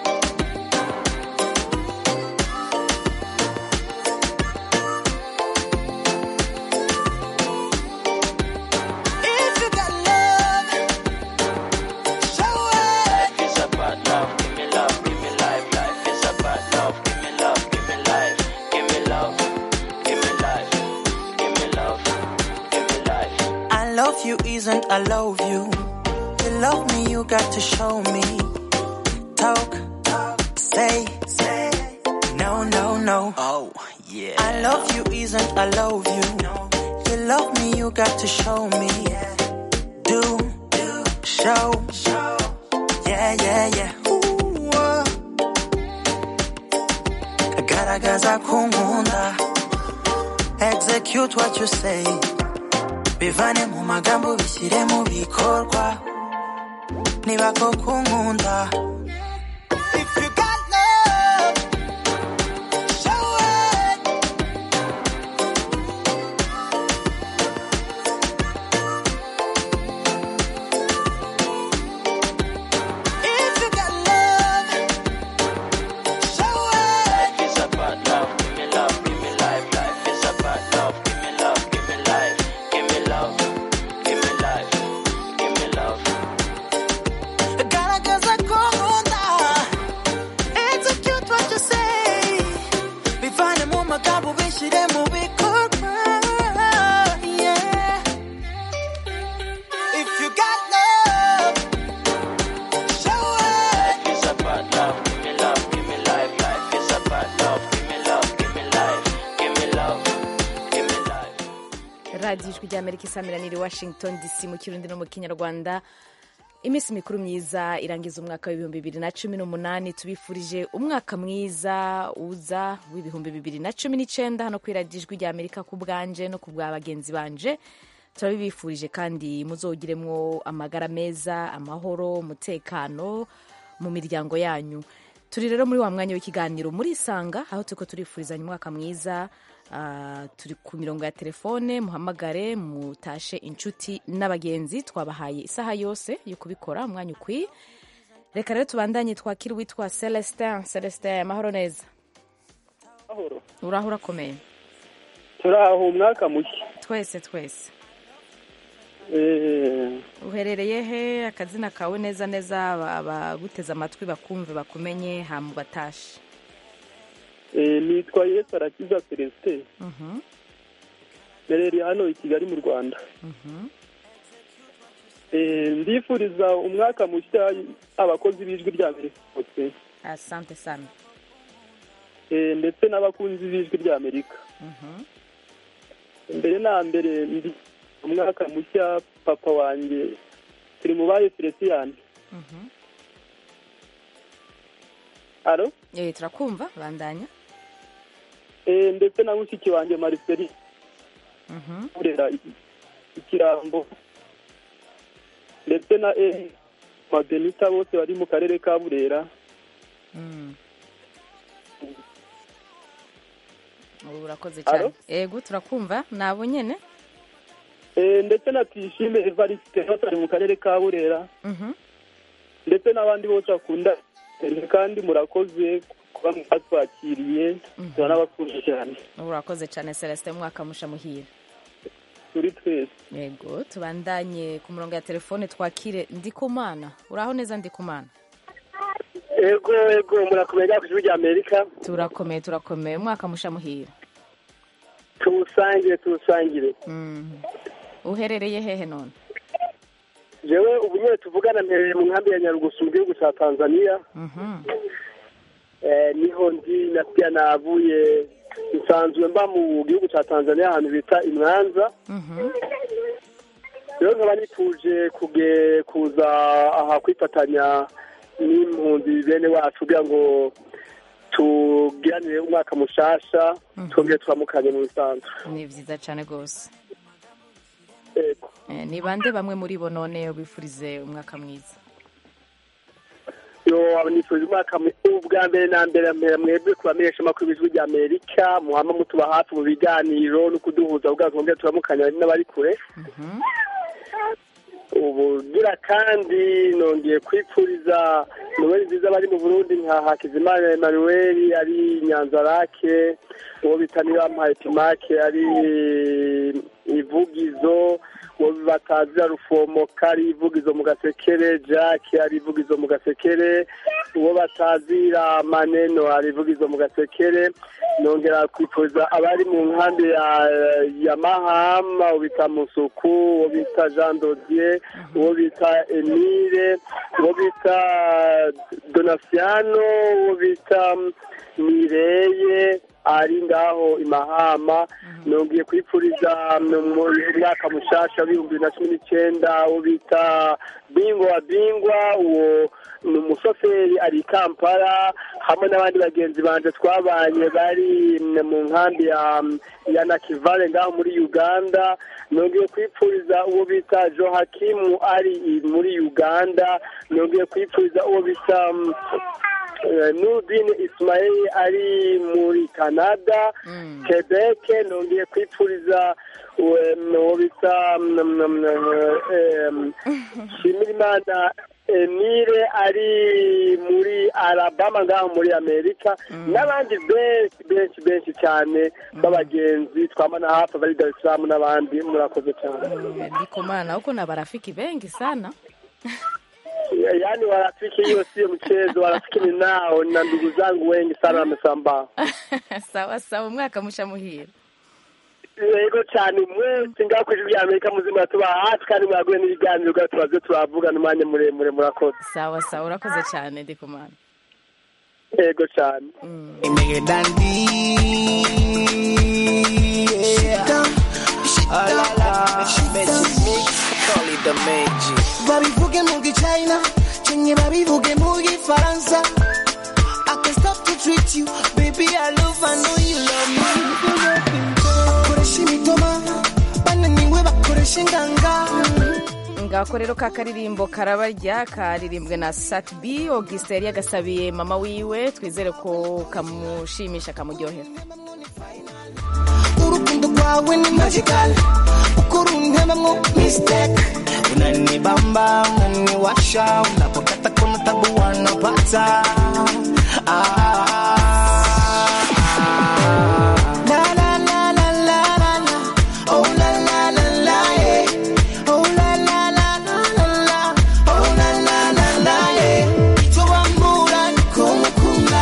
If you got love, show it. Life is about love, give me love, give me life. Life is about love, give me love, give me life. Give me love, give me life. Give me love, give me life. I love you isn't I love you. You love me, you got to show me. Talk, talk, say, say. No, no, no. Oh, yeah. I love you isn't I love you. You love me, you got to show me. Do, do, show, show. Yeah, yeah, yeah. Ooh, uh. Garagaza kunkunda. Execute what you say. bivane mu magambo bishyire mu bikorwa niba koko unkunda If you got love, show it. If you got love, show it. Life is about love, give me love, give me life. Life is about love, give me love, give me life. ubishyire mu bikorwa yeah. if you got love show it Life is about love. Give me love. Give me life. Life is about love. Give me love. Give me life. Give me love. Give me life. radiyo ijwi ry'amerika isamiraniye washington dc mu kirundi no mu kinyarwanda iminsi mikuru myiza irangiza umwaka w'ibihumbi bibiri na cumi n'umunani tubifurije umwaka mwiza uza w'ibihumbi bibiri na cumi n'icyenda hano ku iradiyo ijwi ry'amerika ku bwanje no ku bwa bagenzi banje turabibifurije kandi muzogiremwo amagara meza amahoro umutekano mu miryango yanyu turi rero muri wa mwanya w'ikiganiro murisanga aho turiko turifurizanya umwaka mwiza Ah, turi ku mirongo ya telefone muhamagare mutashe inshuti n'abagenzi twabahaye isaha yose yo kubikora umwanya ukwiye reka rero tubandanye twakira uwitwa celestin celestin amahoro neza Mahoro. uraho urakomeye turaho umwaka mushya twese twese Eh, uherereye he akazina kawe neza neza aba- abaguteze amatwi bakumve bakumenye hamu batashe eh, nitwa yesu arakiza celestin Mhm, mberereye hano i kigali mu rwanda mhm. Eh, ndifuriza umwaka mushya abakozi b'ijwi rya amerika bose asante sana Eh, ndetse n'abakunzi b'ijwi rya amerika Mhm. mbere na mbere ndi umwaka mushya papa wanjye turi mu baye felicien Mhm. alo Eh, turakumva bandanya Eh, ndetse na mushiki wanjye marceli Mhm. kurera ikirambo ndetse na e mabenita bose bari mu karere ka burera Mm. ubu urakoze Alo? cyane ego turakumva nabo nyene Eh, ndetse na tuyishime evariste bose bari mu karere ka burera Mhm. ndetse n'abandi bose bakunda Eh, kandi murakoze kuba mwatwakiriye turanabakunze cyane ubu urakoze cyane celestin umwaka musha muhira turi twese yego tubandanye ku murongo ya telefone twakire ndikumana uraho neza ndikumana ego ego murakomeye ku ijwi rya amerika turakomeye turakomeye umwaka musha muhira tuwusangire tuwusangire Mhm. uherereye hehe none jewe ubu nyine tuvugana mpereye mu nkambi ya nyarugusu mu gihugu cya tanzania Mhm. Eh, niho ndi na pia navuye nsanzwe mba mu gihugu cya tanzania ahantu bita imwanza Mhm. rero nkaba nifuje kuge kuza aha kwifatanya n'impunzi bene wacu kugira ngo tugiranire umwaka mushasha Mhm. twongere turamukanye mu bisanzwe ni byiza cyane rwose Ego. Eh, ni bande bamwe muri bo none bifurize umwaka mwiza yo nifuje umwaka mu- ubwa mbere na mbere mpera mwebwe kubamenyesha amakuru y'ijwi rya amerika muhama mutuba hafi mu biganiro no kuduhuza kugira ngo twongere turamukanya n'abari kure ubugira kandi nongeye kwipfuriza noweli nziza bari mu burundi nka hakizimana emmanuel ari nyanzarake uwo bita nibampaye pimake ari ivugizo uwo batazira rufomoka ari ivugizo mu gasekere jack ari ivugizo mu gasekere uwo batazira maneno ari ivugizo mu gasekere nongera kwipfuza abari mu nkambi ya, ya mahama uwo bita musuku uwo bita jean dodier uwo bita emile uwo bita donasiano uwo bita mireye ari ngaho imahama nongeye kwipfuriza mu mwaka mushasha w'ibihumbi bibiri na cumi n'icyenda uwo bita bingwa wa bingwa uwo ni umushoferi ari i kampala hamwe n'abandi bagenzi banje twabanye bari mu nkambi ya ya nakivale ngaho muri uganda nongeye kwipfuriza uwo bita johakimu ari i- muri uganda nongeye kwipfuriza uwo bita mm, eh, nudin ismail ari muri canada quebec nongeye kwipfuriza uwo- uwo bita mm, mm, mm, em, shimirimana emile ari muri alabama ngaho muri amerika n'abandi benshi benshi benshi cyane b'abagenzi twamana hafi bari dar es salaam n'abandi murakoze cyane ndikumana huko na barafiki bengi sana yaani warafiki hiyo sio mchezo warafiki ninao na ndugu zangu wengi sana wamesambaa sawa sawa umwaka musha muhira yego cyane mwese ngaho ku ijwi rya amerika muzima tuba hafi kandi mwaguye n'ibiganiro bwa tubaze turavugana umwanya muremure murakoze sawa sawa urakoze cyane ndikumana yego cyane Nigga dandy. Yeah. Ah, la, la. Magic mix. Call it the magic. babivuge mu gichina chenye babivuge mu gifaransa I can stop to treat you baby I love I know you love me bakoresha imitoma bananiwe bakoresha inganga ngako rero ka karirimbo karabarya karirimbwe na sat b augustin yari yagasabiye mama wiwe twizere ko kamushimisha kamuryohera urukundo rwawe ni magical uko runtebamwo mistake Unanibamba, unaniwasha, unapokata kuna tabu wanapata. Ah. La la la la la la la. Oh la la la la yeah. Oh la la la la la la. Oh la la la la yeah. Chobamura nikumukunda.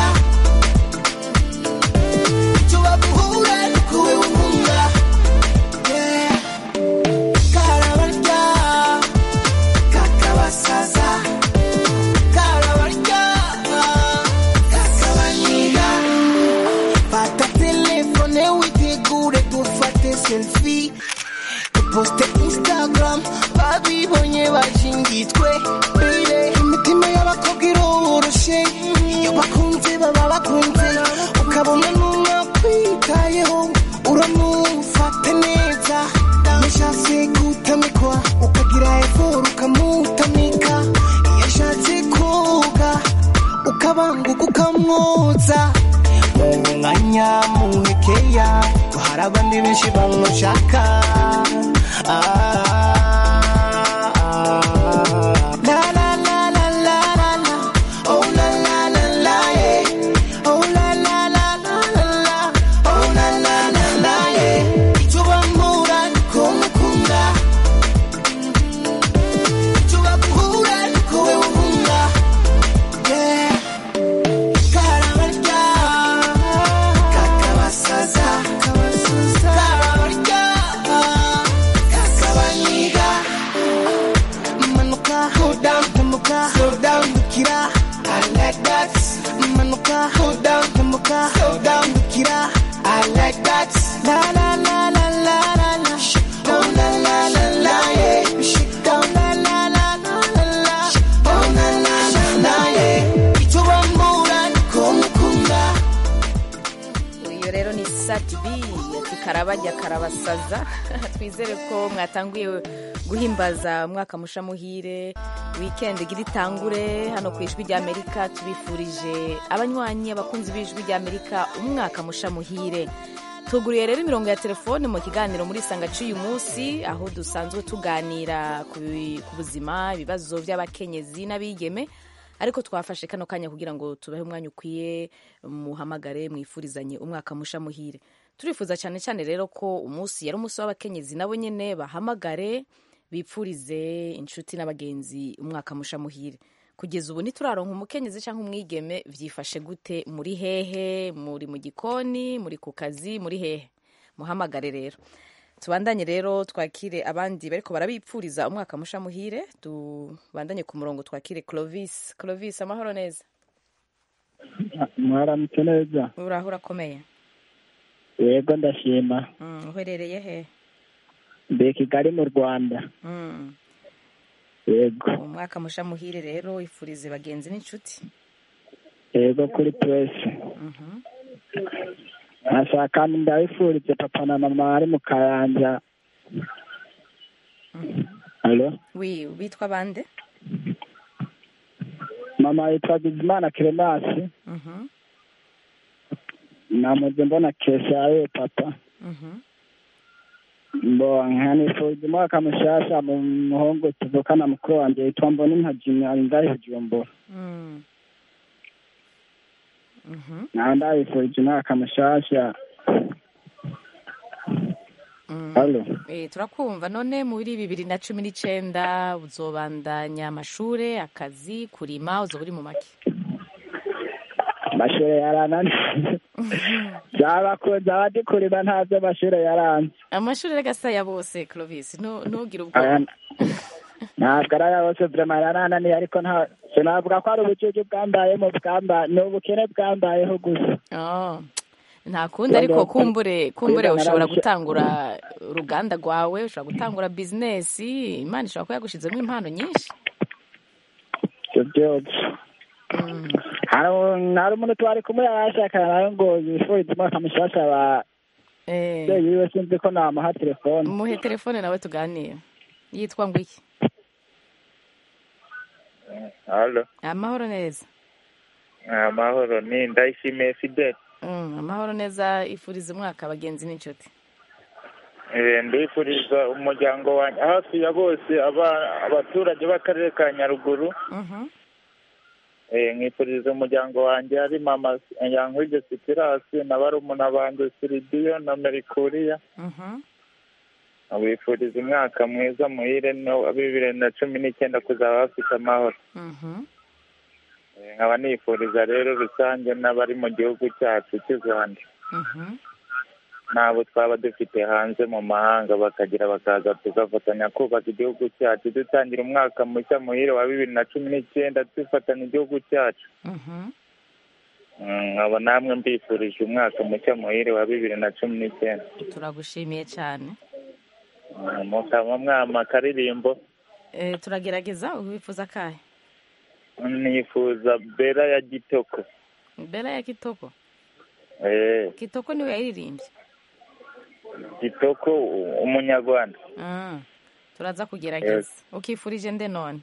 Chobabuhura nikuwe umunga. Yeah. Karabarya. Kakabasaza. Karabarya. Kakabanyiga. Fata telefone witegure dufate selfie duposte instagram babibonye bashingitwe bire imitima y'abakobwa iroroshe iyo bakunze baba bakunze ukabona n'umwakwitayeho uramufata neza yashatse gutamikwa ukagira eforo ukamutamika iyo ashatse koga ukabanguka ukamwoza mu mwanya muhekeya ko hari abandi benshi bamushaka La la la la la la la. Oh la la la la yeah. Oh la la la la la la. Oh la la la la yeah. Icyo bamura niko mukunda. Icyo baguhura niko we uhunga. Yeah. Karabarya. Kakabasaza. Karabarya. Kakabanyiga. Manuka, hold down, Manuka, slow down, Kira. I like that. Manuka, hold down, Manuka, slow down, Kira. I like that. La la la la la la la. Oh la la la la yeah. Oh la la la la la la. Oh la la la la yeah. Icyo bamura niko mukunda. iyo rero ni sat b ati karabajya karabasaza twizere ko mwatanguye guhimbaza umwaka musha muhire weekend igira itangure hano ku ijwi ry'amerika tubifurije abanywanyi abakunzi b'ijwi ry'amerika umwaka musha muhire tuguriye rero imirongo ya telefone mu kiganiro muri sanga cy'uyu munsi aho dusanzwe tuganira ku bi- ku buzima ibibazo by'abakenyezi n'abigeme ariko twafashe kano kanya kugira ngo tubahe umwanya ukwiye muhamagare mwifurizanye umwaka musha muhire turifuza cyane cyane rero ko umunsi yari umunsi w'abakenyezi nabo nyine bahamagare bipfurize inshuti n'abagenzi umwaka musha muhire kugeza ubu ntituraronka umukenyezi cyangwa umwigeme byifashe gute muri hehe muri mu gikoni muri ku kazi muri hehe muhamagare rero tubandanye rero twakire abandi bariko barabipfuriza umwaka musha muhire tubandanye ku murongo twakire clovis clovis amahoro neza mwaramutse neza uraho urakomeye yego ndashima Mm, uherereye he mbe kigali mu rwanda Mm, yego umwaka musha muhire rero wifurize bagenzi n'inshuti yego kuri puresi Mhm. nkashaka ndabifurize papa na mama bari mu kayanja halo wi bitwa bande mama yitwa bizimana keremasi Mhm, namuze mbona kesha yawe papa mhm. mbo nkanifuriza umwaka mushasha mu muhungu tuvukana mukuru wanjye yitwa mbona impajimye ari ngahe bujumbura Mm. Mhm, nawe ndabifurije umwaka mushasha Halo. Eh, turakumva none muri bibiri na cumi n'icenda uzobandanya amashure akazi kurima uzoba uri mu make amashure yarananiye byabakunze abandi kurima ntabyo amashure yaranze amashure rega si aya bose clovis ntu- ntugire Aya- ubwoba ntabwo ari aya bose vrema yarananiye ariko nta sinavuga ko ari ubucucu bwambayemo bwamba ni ubukene bwambayeho gusa Oh, nta kundi ariko kumbure kumbure Kwiga ushobora narabishe- gutangura uruganda rwawe ushobora gutangura bizinesi imana ishobora kuba yagushizemo impano nyinshi ibyo byose hari hari umuntu twari kumwe yarashakana nawe ngo yifurize umwaka mushasha ba Eh, ababyeyi biwe sinzi ko namuha telefone muhe telefone nawe tuganire yitwa ngo iki halo amahoro neza amahoro ni ndayishimiye fidel Mm, amahoro neza ifuriza umwaka abagenzi n'inshuti Eh, ndifuriza umuryango wanjye hafi ya bose aba- abaturage b'akarere ka nyaruguru Mhm. Eh, nkifuriza umuryango wanjye ari mama yankwige sitirasi na barumuna banjye siridiyo na merikuriya Mhm. wifuriza umwaka mwiza muhire no wa bibiri na cumi n'icyenda kuzaba bafite amahoro Mhm. Eh, nkaba nifuriza rero rusange n'abari mu gihugu cyacu cy'u rwanda Mhm. n'abo twaba dufite hanze mu mahanga bakagira bakaza tugafatanya kubaka igihugu cyacu dutangira umwaka mushya muhire wa bibiri na cumi n'icyenda dufatanya igihugu cyacu Mhm. Mm, nkaba namwe mbifurije umwaka mushya muhire wa bibiri na cumi n'icyenda turagushimiye cyane Mm, mukaba mwama akaririmbo Eh, turagerageza ubifuza akahe nifuza bera ya gitoko mbere ya kitoko Eh, kitoko niwe yayiririmbye gitoko u- umunyarwanda Ah, turaza kugerageza ukifurije nde none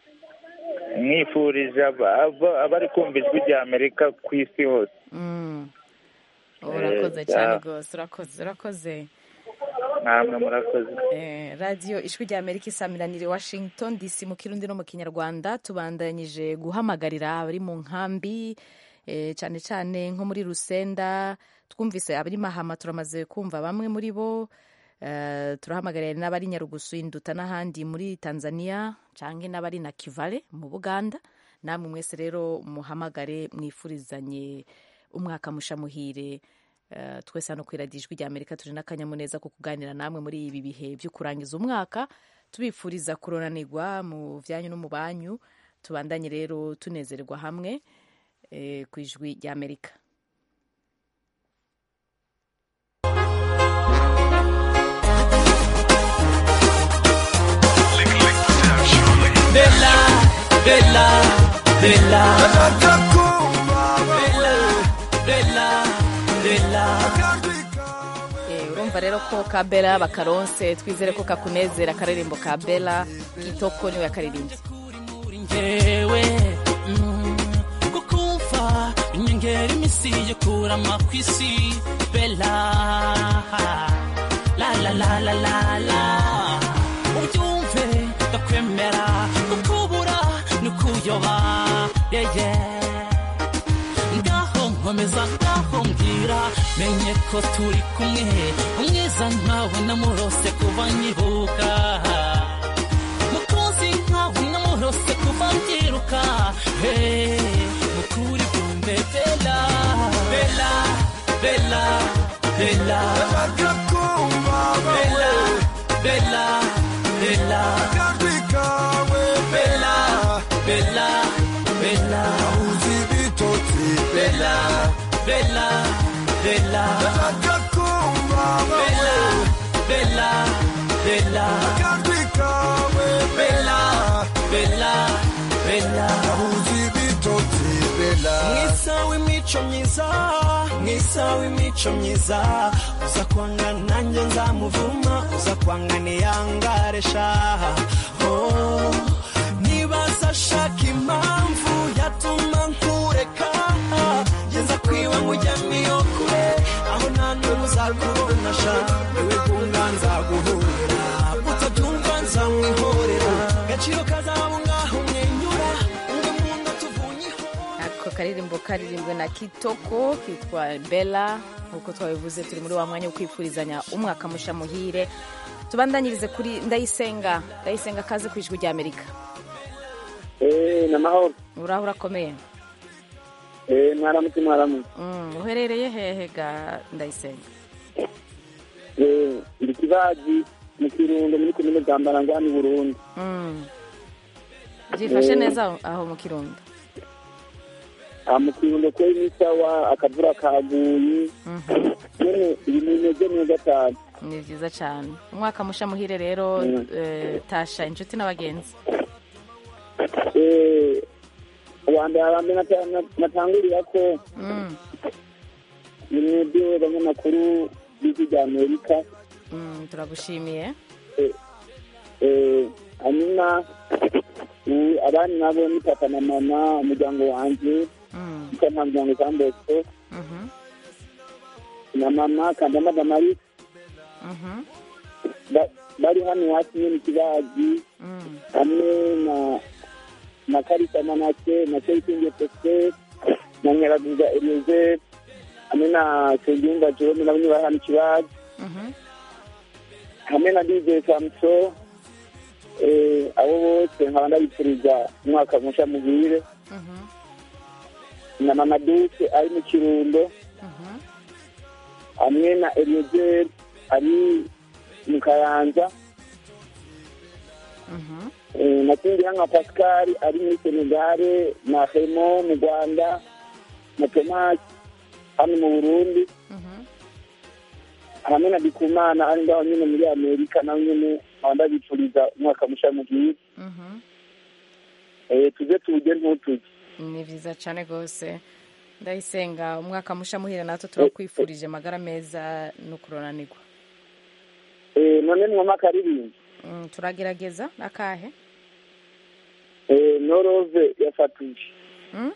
mwifurije aba- aba- abari kumva ijwi rya amerika ku isi hose Mm. urakoze Eh, cyane ya. rwose urakoze urakoze namwe murakoze Eh, radiyo ijwi rya amerika isamiranire washington dc mu kirundi no mu kinyarwanda tubandanyije guhamagarira abari mu nkambi eh, cyane cyane nko muri rusenda twumvise abari mahama turamaze kumva bamwe muri bo Eh, turahamagarira n'abari nyarugusu induta n'ahandi muri tanzania cyangwa n'abari na kivale mu buganda namwe mwese rero muhamagare mwifurizanye umwaka mushamuhire Eh, twese hano ku iradiyo ijwi rya amerika turi n'akanyamuneza ko kuganira namwe muri ibi bihe byo kurangiza umwaka tubifuriza kuronanirwa mu byanyu no mu banyu tubandanye rero tunezerwa hamwe eh, ku ijwi rya amerika Bella, bella, bella. Bella, bella, Eh, urumva rero ko ka bela bakaronse twizere ko kakunezera akaririmbo ka bela kitoko niwe yakaririmbye njyewe mm, kukumva inyongera imisi yo kurama ku isi bella la la la la la la ubyumve ndakwemera kukubura ni ukuyoba yeah, yeah. ngaho nkomeza ngaho mbwira menye ko turi kumwe umwiza nkawe namurose kuva nyibuka mukunzi nkawe namurose kuva mbyiruka Hey, mukuri kumbe bela bela bela bela bela bela bela bela bela bela bela bela bela bela bela bela bela bela mwisa w'imico myiza mwisa w'imico myiza uza kwanga nanjye nzamuvuma uza kwanga niyangaresha oh, nibaza ashaka impamvu yatuma nkureka geza kwiba nkujyamo iyo kure aho nta n'ubu uzakubona sha iwe gunga nzaguhurira utabyumva nzamwihorera gaciro kazaba ngaho mwenyura umwe mu nda tuvunye ako akaririmbo karirimbwe na kitoko kitwa bella nk'uko twabivuze turi muri wa mwanya wo kwifurizanya umwaka musha muhire tubandanyirize kuri ndayisenga ndayisenga kaze ku ijwi rya amerika ni amahoro uraho urakomeye Eh, mwaramutse mwaramutse Mm, uherereye hehe ga ndayisenga Eh, ndi kibaji mu kirundo muri komine bwambarangwa ni burundi Mm. byifashe Eh. neza aho- aho mu kirundo aha mu kirundo kweri ni sawa akavura kaguye none ibintu bimeze neza cyane ni byiza cyane umwaka musha muhire rero Mm. eh, tasha inshuti n'abagenzi Eh, uwa mbere abambe natangurira ko Mm, ni mwebwe abanyamakuru b'ijwi rya amerika mm, turagushimiye Eh, hanyuma ubu abandi nabo ni papa na mama umuryango wanjye Mm, kuko nta muryango utambutse mhm, na mama kandama damarisi mhm, ba- bari hano iwacu nyine ikibazi mm, hamwe na na karisa manake na seyitinge pese na nyaraguza elieze hamwe na segimba jerome nabo nyine bari hano ikibazi mhm. hamwe na dj samuso eh, abo bose nkaba ndabifuriza umwaka musha muhire na mama duke ari mu kirundo hamwe na eliezer ari mu kayanza Eh, na kingira nka pascal ari muri senegale na hemo mu rwanda na tomasi hano mu burundi hamwe na dikumana ari ngaho nyine muri amerika nawe nyine nkaba ndabifuriza umwaka musha muhire Eh, tuze tuwujye ntutujye ni byiza cyane rwose ndayisenga umwaka musha muhire natwe turakwifurije amagara meza no kuronanirwa Eh, none mwama akaririmbo Mm, turagerageza akahe Eh, norove ya satubi Mm?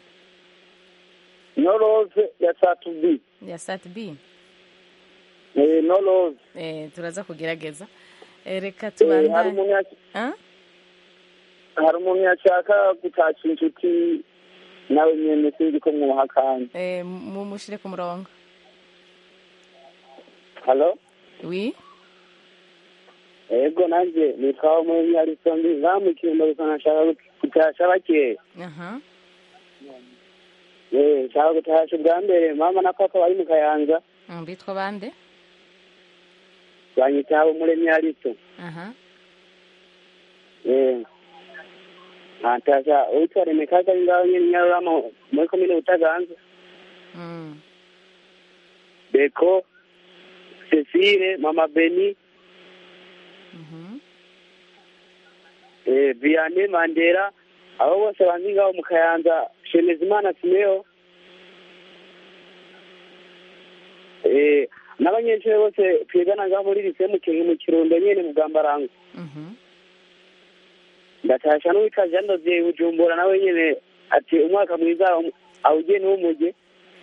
norove ya satubi ya sat b Eh, norove eh, turaza kugerageza eh, reka Eh, hari tubandanye umuntu yac- Ah? hari umuntu yashaka gutashya inshuti nawe nyene sinzi ko mwuha akanya eh, mumushire ku murongo halo wi ego nanje nitwa umuyobozi harisondi ngamukirimo gusa nashaka gutasha bakeya aha Eh, nshaka gutasha ubwa mbere mama na papa bari mu kayanza Mm, bitwa bande banyita habo muremyi hariso aha Eh. nkatasha uwitwa remekaza ari ngaho nyene nyarurama muri komine butaganzwa Mm. beko cecile mama beni Mhm. eh, vianney mandela abo bose banzi ngaho mu kayanza shemezimana simeo eh, n'abanyeshuri bose twigana ngaho muri lise mu Ki- mu kirundo nyene mu bwambarangwe Mhm. ndatasha n'uwitwa jean dosier bujumbura nawe nyene ati umwaka mwiza um- awugiye n'umuge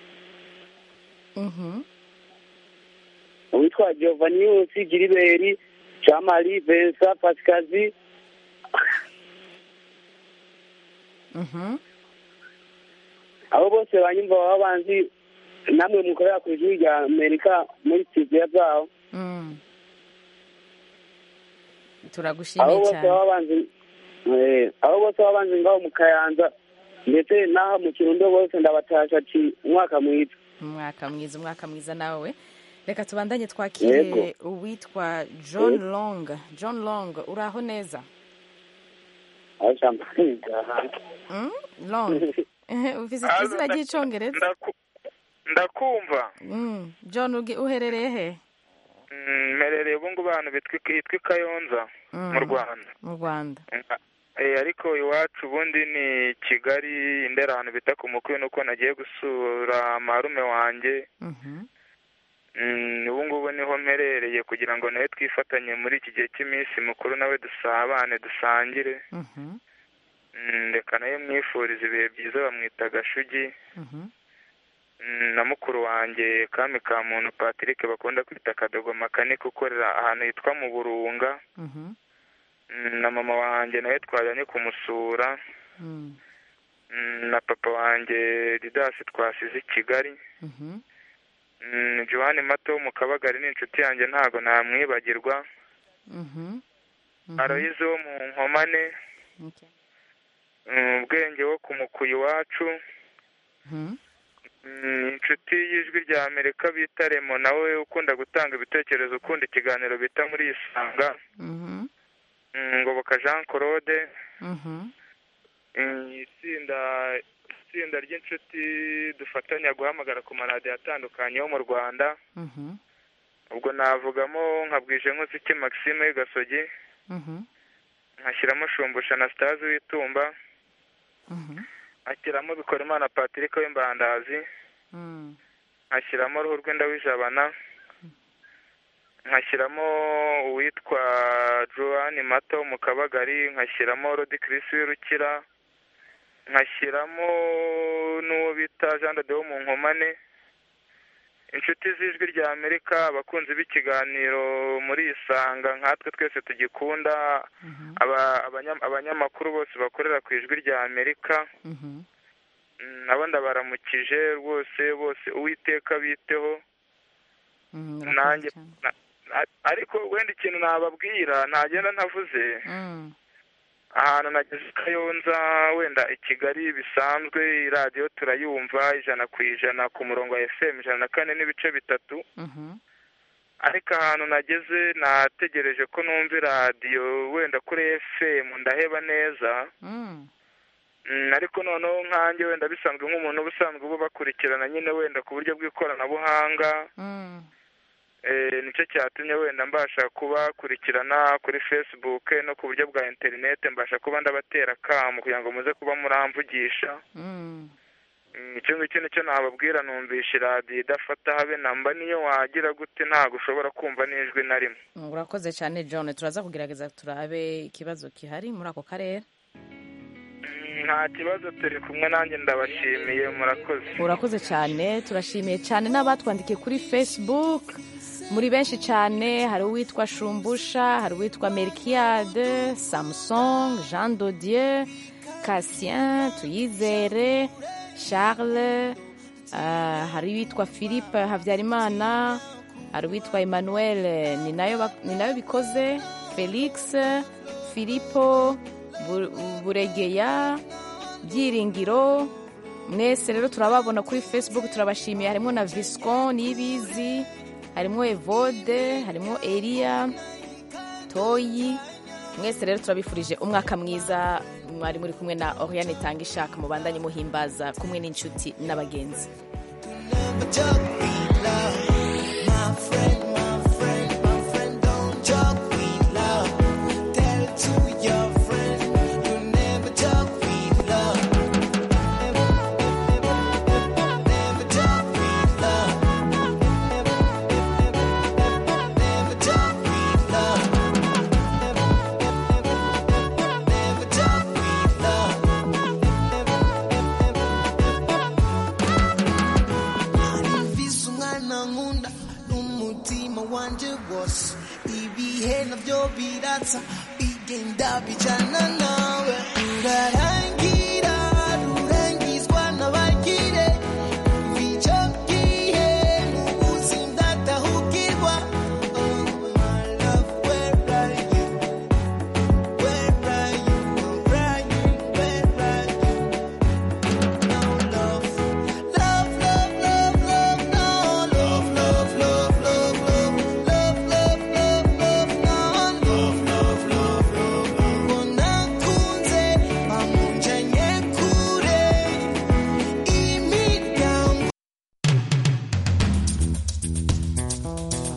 Mhm. uwitwa giovanius giriberi camari vensa pasikazi Mhm. abo bose banyumva baba banzi namwe mukorera ku ijwi rya amerika muri studio zabo Mm. abo turagushimiye bose cyane baba banzi eh, abo bose baba banzi ngaho mu kayanza ndetse n'aho mu kirundo bose ndabatasha ati umwaka mwiza umwaka mwiza umwaka mwiza nawe reka tubandanye twakire Yego. uwitwa john Yego. long john long uraho neza Mm? long ufise izina ry'icongereza ndakumva Mm. john ugi- uherereye he Mm, mperereye ubu ngubu ahantu bitwa hitwa i kayonza Mm. mu rwanda mu rwanda Eh, ariko iwacu ubundi ni kigali indera ahantu bita ku mukwe nuko nagiye gusura marume wanjye Mhm. Mm, ubu ngubu niho mperereye kugira ngo nawe twifatanye muri iki gihe cy'iminsi mukuru nawe dusabane dusangire Mhm. Mm, reka nawe mwifuriza ibihe byiza bamwita gashugi Mhm. Mm, na mukuru wanjye kami ka muntu patrick bakunda kwita kadogo makanika ukorera ahantu hitwa mu burunga Mhm. Mm, na mama wanjye nawe twajyanye kumusura Mm. mm, na papa wanjye didasi twasize i kigali Mhm. Mm, johanni mato wo mu kabagari ni inshuti yanjye ntabwo namwibagirwa Mhm. aloyize wo mu nkomane Okay. Mm, ubwenge wo ku mukuyi iwacu Mhm. Mm, inshuti y'ijwi rya amerika bita remo nawe ukunda gutanga ibitekerezo ukunda ikiganiro bita muri isanga Mhm. Mm, ngoboka jean claude Mhm. Mm, itsinda itsinda ry'inshuti dufatanya guhamagara ku maradiyo atandukanye yo mu rwanda Mhm. ubwo navugamo nka bwije nk'uziki maxime gasogi Mhm. nkashyiramo shumbusha na sitazi w'itumba Mhm. nkashyiramo bikorimana patrick w'imbandazi Mm. nkashyiramo ruhu rwenda w'ijabana nkashyiramo uwitwa joanne mato mu kabagari nkashyiramo rodi kirisi w'irukira nkashyiramo n'uwo bita jean de wo mu nkomane inshuti z'ijwi rya amerika abakunzi b'ikiganiro muri isanga nkatwe twese tugikunda aba- abanya- abanyamakuru bose bakorera ku ijwi rya amerika Mhm. Mm, nabo ndabaramukije rwose bose uwiteka biteho Mhm. nanjye na- na- ariko wenda ikintu nababwira ntagenda ntavuze Mm. ahantu nageze i kayonza wenda i kigali bisanzwe iradiyo turayumva ijana ku ijana ku murongo wa fm ijana na kane n'ibice bitatu Mhm. ariko ahantu nageze nategereje ko numva iradiyo wenda kuri fm ndaheba neza Mm. Mm, ariko noneho nkanjye wenda bisanzwe nk'umuntu uba usanzwe uba bakurikirana nyine wenda ku buryo bw'ikoranabuhanga Mm. eh, nicyo cyatumye wenda mbasha kubakurikirana kuri facebook no ku buryo bwa interinete mbasha kuba ndabatera akamu kugira ngo muze kuba muramvugisha Mm. Mm, icyo ngicyo nicyo nababwira numvisha iradiyo idafata habe namba niyo wagira gute ntabwo ushobora kumva n'ijwi na rimwe Mm, urakoze cyane john turaza kugerageza turabe ikibazo gihari muri ako karere Mm, nta kibazo turi kumwe nanjye ndabashimiye murakoze urakoze cyane turashimiye cyane n'abatwandikiye kuri facebook muri benshi cyane hari uwitwa shumbusha hari uwitwa merkiade samsung jean dodieu cassien tuyizere charles ah, hari uwitwa philippe habyarimana hari uwitwa emmanuel ni nayo bak- ni nayo bikoze felix filipo Bu- buregeya byiringiro mwese rero turababona kuri facebook turabashimiye harimo na viscon nibizi harimo evode harimo eliya toyi mwese rero turabifurije umwaka mwiza mwari muri kumwe na oriane tanga ishaka mubandanye muhimbaza kumwe n'inshuti n'abagenzi My friend, my friend, my friend, don't talk with love. Tell it to your friend, you never talk with love. Never talk with love. Never talk with love. Never talk with love. mfise umwana nkunda n'umutima wanje wose ibihe navyo biratsa bigenda bijana nawe urarangiye